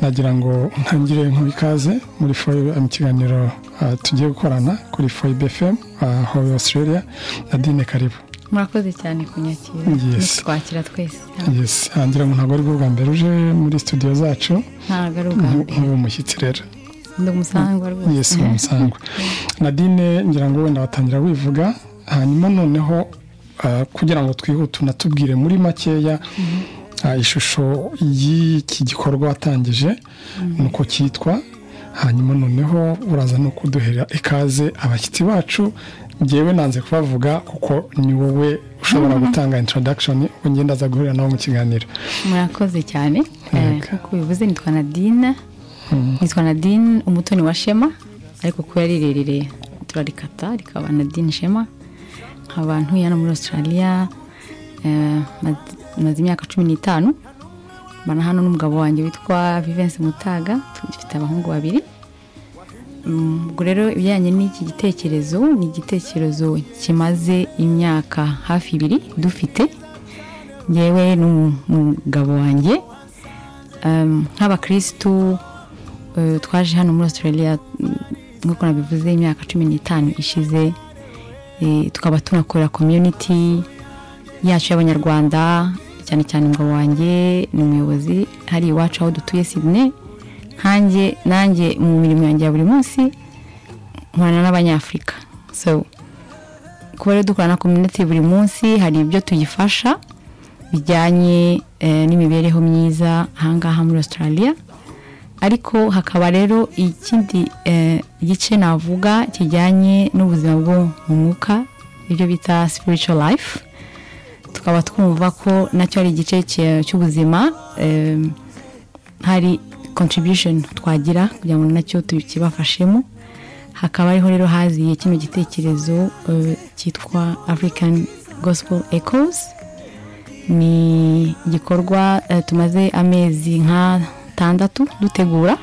nagira ngo ntangire nk'ubu ikaze muri foyibe mu kiganiro tugiye gukorana kuri foyibe efemu aho Australia na dine karibu murakoze cyane kunyakira twakira twese ngira ngo ntabwo ari bwo bwa mbere uje muri studio zacu ntabwo ari ubwa mbere nk'ubu mushyitsi rero ndi umusangwa rwose yesi ni umusangwa nadine ngira ngo wenda watangira wivuga hanyuma noneho kugira ngo twihute unatubwire muri makeya ishusho y'iki gikorwa watangije nuko cyitwa hanyuma noneho uraza no kuduhera ikaze abashyitsi bacu ngewe nanze kubavuga kuko ni wowe ushobora gutanga introdakishoni ugenda aza guhurira nabo mu kiganiro murakoze cyane nk'uko bivuze nitwa nadine nitwa nadine umutoni wa shema ariko kuba ari rirerire turarikata rikaba nadine shema nkaba ntuye hano muri australia maze imyaka cumi n'itanu mbana hano n'umugabo wanjye witwa vivensi mutaga dufite abahungu babiri ubwo rero ibijyanye n'iki gitekerezo ni igitekerezo kimaze imyaka hafi ibiri dufite ngewe n'umugabo wanjye nk'abakirisitu twaje hano muri australia nk'uko nabivuze imyaka cumi n'itanu ishize tukaba tunakorera community yacu y'abanyarwanda cyane cyane umugabo wanjye ni umuyobozi hari iwacu aho dutuye Sydney nkanjye nanjye mu mirimo yanjye ya buri munsi nkorana n'abanyafurika so kuba rero dukorana na community buri munsi hari ibyo tuyifasha bijyanye n'imibereho myiza ahangaha muri australia ariko hakaba rero ikindi gice navuga kijyanye n'ubuzima bwo mu mwuka ibyo bita spiritual life tukaba twumva ko nacyo ari igice cy'ubuzima hari contribution twagira kugira ngo nacyo tukibafashemo hakaba ariho rero haziye kino gitekerezo cyitwa african gospel echoes ni igikorwa tumaze amezi nk'atandatu dutegura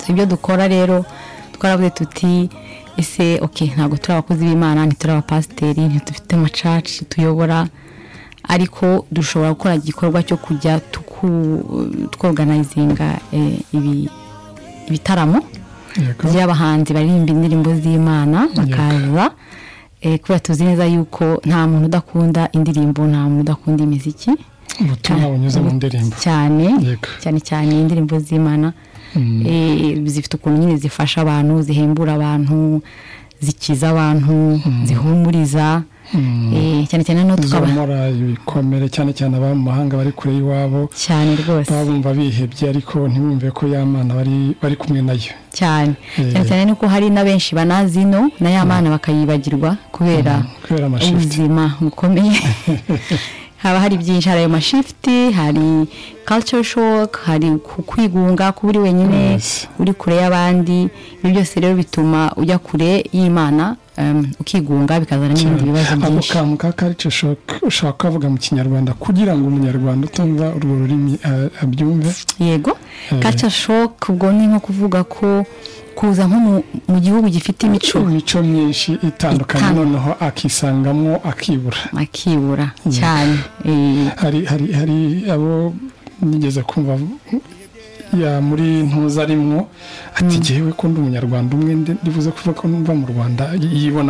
ibyo dukora rero twaravuze tuti ese ok ntabwo turi abakozi b'imana ntituri abapasiteri ntitufite amacaci tuyobora ariko dushobora gukora igikorwa cyo kujya twoganayizinga ibitaramo by'abahanzi baririmba indirimbo z'imana bakaza kubera tuzi neza yuko nta muntu udakunda indirimbo nta muntu udakunda imiziki ubutumwa bunyuze mu ndirimbo cyane cyane cyane indirimbo z'imana zifite ukuntu nyine zifasha abantu zihembura abantu zikiza abantu zihumuriza cyane cyane no tukaba ibikomere cyane cyane aba mu mahanga bari kure y'iwabo cyane rwose baba bumva bihebye ariko ntibumve ko ya mana bari kumwe nayo cyane cyane cyane nuko hari na benshi banazi ino na ya mana bakayibagirwa kubera ubuzima bukomeye haba hari byinshi hari ayo mashifuti hari culture shock hari kwigunga kuba uri wenyine uri kure y'abandi ibyo byose rero bituma ujya kure y'imana ukigunga bikazana n'ibindi bibazo byinshi ako kantu ka culture shock ushobora kukavuga mu kinyarwanda kugira ngo umunyarwanda utumva urwo rurimi abyumve yego culture shock ubwo ni nko kuvuga ko kuza nko mu gihugu gifite imico imico myinshi itandukanye noneho akisangamo akibura akibura cyane hari hari hari abo nigeze kumva ya muri ntuza arimwo ati ngewe ko ndi umunyarwanda umwe ndibuze kuvuga ko numva mu rwanda yibonamo